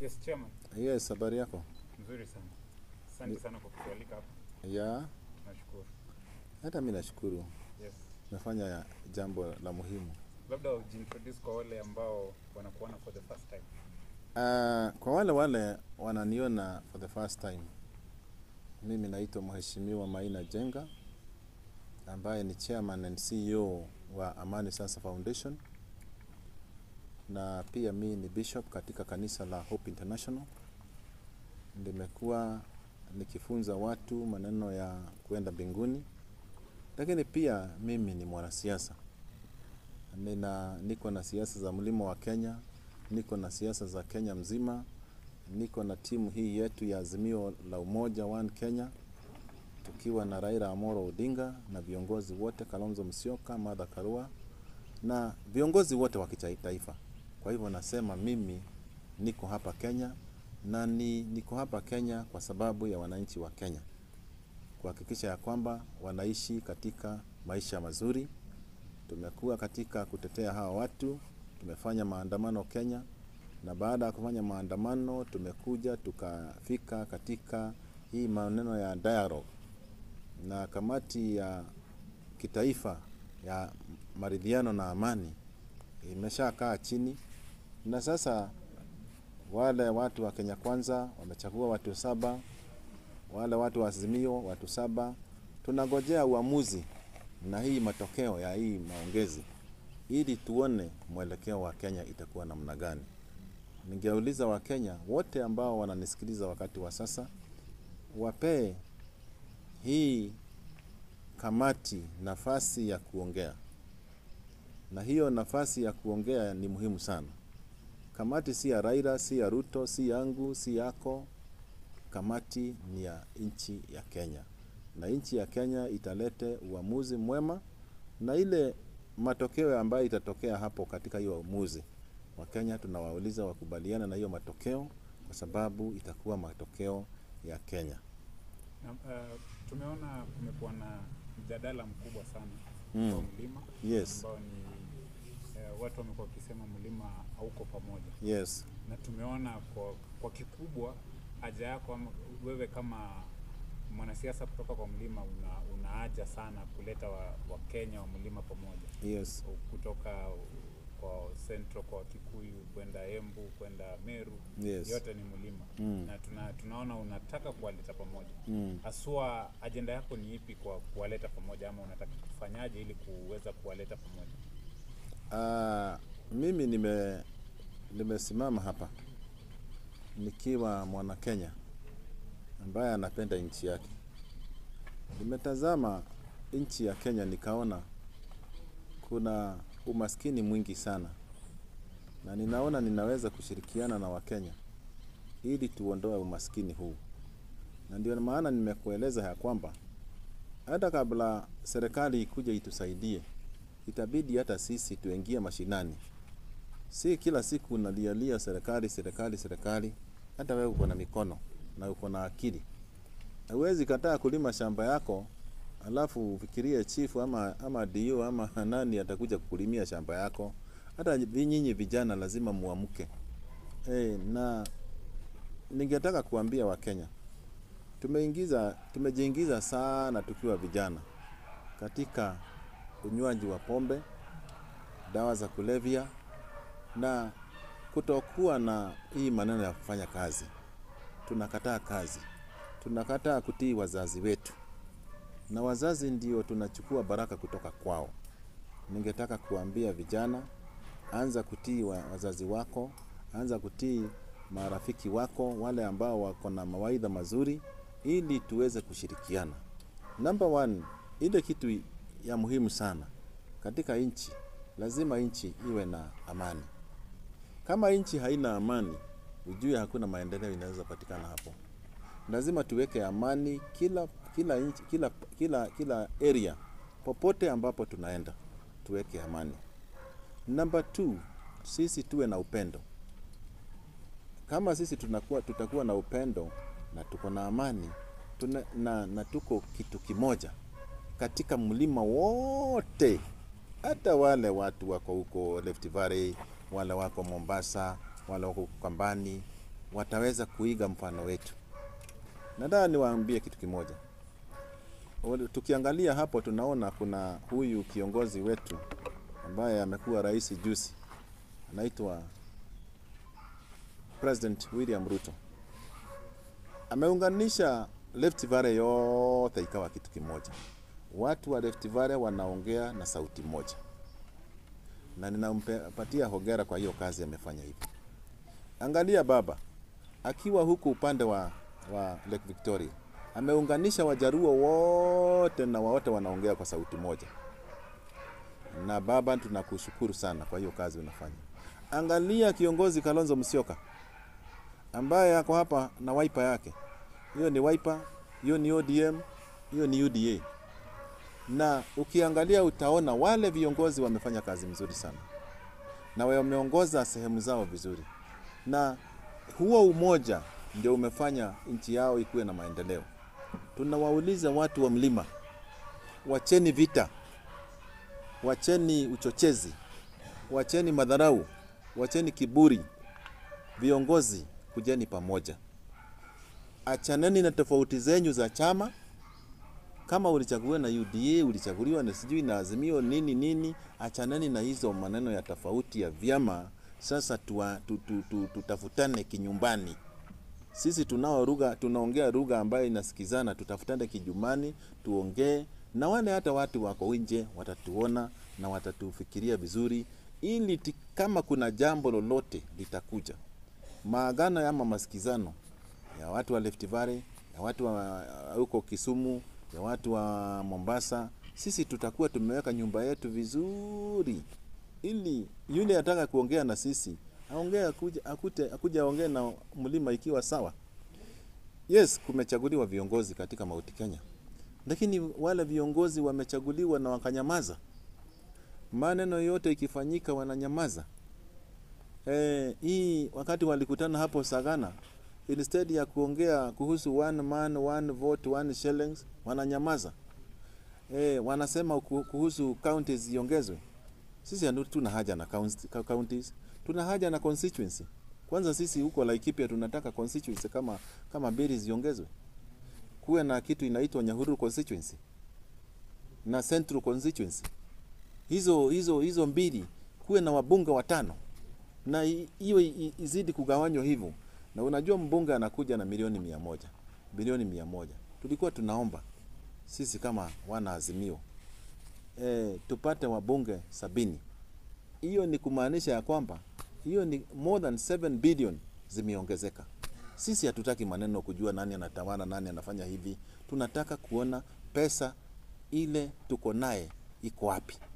Yes, chairman. Yes, habari yako? Mzuri sana. Asante sana kwa kutualika hapa. Ya, Nashukuru. hata mi nashukuru, Yes. umefanya jambo la muhimu. Labda ujiintroduce kwa wale ambao wanakuona for the first time. Uh, kwa wale wale wananiona for the first time, mimi naitwa Mheshimiwa Maina Jenga ambaye ni chairman and CEO wa Amani Sasa Foundation, na pia mi ni bishop katika kanisa la Hope International. Nimekuwa nikifunza watu maneno ya kuenda mbinguni, lakini pia mimi ni mwanasiasa. Nina niko na siasa za mlima wa Kenya, niko na siasa za Kenya mzima, niko na timu hii yetu ya Azimio la Umoja One Kenya, tukiwa na Raila Amolo Odinga na viongozi wote, Kalonzo Musyoka, Martha Karua na viongozi wote wa kitaifa. Kwa hivyo nasema mimi niko hapa Kenya na ni, niko hapa Kenya kwa sababu ya wananchi wa Kenya, kuhakikisha ya kwamba wanaishi katika maisha mazuri. Tumekuwa katika kutetea hawa watu, tumefanya maandamano Kenya, na baada ya kufanya maandamano tumekuja tukafika katika hii maneno ya dialogue na kamati ya kitaifa ya maridhiano na amani imeshakaa chini, na sasa wale watu wa Kenya Kwanza wamechagua watu saba, wale watu wa Azimio watu saba. Tunangojea uamuzi na hii matokeo ya hii maongezi ili tuone mwelekeo wa Kenya itakuwa namna gani. Ningeuliza Wakenya wote ambao wananisikiliza wakati wa sasa, wapee hii kamati nafasi ya kuongea, na hiyo nafasi ya kuongea ni muhimu sana. Kamati si ya Raila, si ya Ruto, si yangu, si yako. Kamati ni ya nchi ya Kenya, na nchi ya Kenya italete uamuzi mwema, na ile matokeo ambayo itatokea hapo katika hiyo uamuzi, Wakenya tunawauliza wakubaliana na hiyo matokeo, kwa sababu itakuwa matokeo ya Kenya. Na, uh, tumeona kumekuwa na mjadala mkubwa sana Mm. kwa mlima Yes, ambao ni uh, watu wamekuwa wakisema mlima hauko pamoja, yes, na tumeona kwa, kwa kikubwa haja yako ama wewe kama mwanasiasa kutoka kwa mlima una, una haja sana kuleta wa, Wakenya wa mlima pamoja yes, kutoka kwa Central kwa Kikuyu kwenda Embu kwenda Meru yes. yote ni mlima Mm. na tuna, tunaona unataka kuwaleta pamoja Mm. haswa ajenda yako ni ipi kwa kuwaleta pamoja ama unataka kufanyaje ili kuweza kuwaleta pamoja Ah, mimi nime nimesimama hapa nikiwa mwana Kenya ambaye anapenda nchi yake. Nimetazama nchi ya Kenya nikaona kuna umaskini mwingi sana, na ninaona ninaweza kushirikiana na Wakenya ili tuondoe umaskini huu, na ndio maana nimekueleza ya kwamba hata kabla serikali ikuja itusaidie itabidi hata sisi tuingie mashinani. Si kila siku unalialia serikali serikali serikali. Hata wewe uko na mikono na uko na akili, huwezi kataa kulima shamba yako alafu ufikirie chifu ama ama dio ama nani atakuja kukulimia shamba yako. Hata nyinyi vijana lazima muamke. Eh, na ningetaka kuambia Wakenya tumeingiza tumejiingiza sana tukiwa vijana katika unywaji wa pombe, dawa za kulevya na kutokuwa na hii maneno ya kufanya kazi. Tunakataa kazi, tunakataa kutii wazazi wetu, na wazazi ndio tunachukua baraka kutoka kwao. Ningetaka kuambia vijana, anza kutii wa wazazi wako, anza kutii marafiki wako, wale ambao wako na mawaidha mazuri, ili tuweze kushirikiana. Number one, ile kitu ya muhimu sana katika nchi, lazima nchi iwe na amani. Kama nchi haina amani, ujue hakuna maendeleo inaweza patikana hapo. Lazima tuweke amani kila kila nchi, kila kila kila area, popote ambapo tunaenda tuweke amani. Number two, sisi tuwe na upendo. Kama sisi tunakuwa, tutakuwa na upendo na tuko na amani tuna, na, na tuko kitu kimoja katika mlima wote, hata wale watu wako huko Rift Valley, wale wako Mombasa, wale wako Kambani, wataweza kuiga mfano wetu. Nataka niwaambie kitu kimoja. Wale- Tukiangalia hapo tunaona kuna huyu kiongozi wetu ambaye amekuwa rais juzi, anaitwa President William Ruto. Ameunganisha Rift Valley yote ikawa kitu kimoja. Watu wa Rift Valley wanaongea na sauti moja, na ninampatia hongera kwa hiyo kazi amefanya hivi. Angalia baba akiwa huku upande wa, wa Lake Victoria ameunganisha Wajaruo wote na wote wanaongea kwa sauti moja. Na baba, tunakushukuru sana kwa hiyo kazi unafanya. Angalia kiongozi Kalonzo Musyoka ambaye ako hapa na waipa yake, hiyo ni waipa, hiyo ni ODM, hiyo ni UDA. Na ukiangalia utaona wale viongozi wamefanya kazi mzuri sana na wameongoza sehemu zao vizuri, na huo umoja ndio umefanya nchi yao ikuwe na maendeleo. Tunawauliza watu wa mlima, wacheni vita, wacheni uchochezi, wacheni madharau, wacheni kiburi. Viongozi, kujeni pamoja, achaneni na tofauti zenyu za chama. Kama ulichaguliwa na UDA, ulichaguliwa na sijui na Azimio nini nini, achaneni na hizo maneno ya tofauti ya vyama. Sasa tuwa, tu, tu, tu, tutafutane kinyumbani. Sisi tunao lugha, tunaongea lugha ambayo inasikizana. Tutafutane kijumani, tuongee na wale hata watu wako nje watatuona na watatufikiria vizuri, ili ti, kama kuna jambo lolote litakuja maagano ama masikizano ya watu wa Rift Valley, ya watu wa huko Kisumu, ya watu wa Mombasa, sisi tutakuwa tumeweka nyumba yetu vizuri, ili yule ataka kuongea na sisi aongee, akuja akute akuja aongee na mlima ikiwa sawa. Yes, kumechaguliwa viongozi katika Mount Kenya, lakini wale viongozi wamechaguliwa na wakanyamaza. Maneno yote ikifanyika wananyamaza. Eh, hii wakati walikutana hapo Sagana, instead ya kuongea kuhusu one man one vote one shillings, wananyamaza. Eh, wanasema ku- kuhusu counties ziongezwe. Sisi hatu- tuna haja na counts- counties, tuna haja na constituency. Kwanza sisi huko Laikipia tunataka constituency kama kama mbili ziongezwe, kuwe na kitu inaitwa Nyahururu constituency na Central constituency. Hizo hizo hizo mbili kuwe na wabunge watano na i- hiyo i- izidi kugawanywa hivyo. Na unajua mbunge anakuja na milioni mia moja bilioni mia moja tulikuwa tunaomba sisi kama wana Azimio e, tupate wabunge sabini. Hiyo ni kumaanisha ya kwamba hiyo ni more than 7 billion zimeongezeka. Sisi hatutaki maneno kujua nani anatawala, nani anafanya hivi. Tunataka kuona pesa ile tuko naye iko wapi.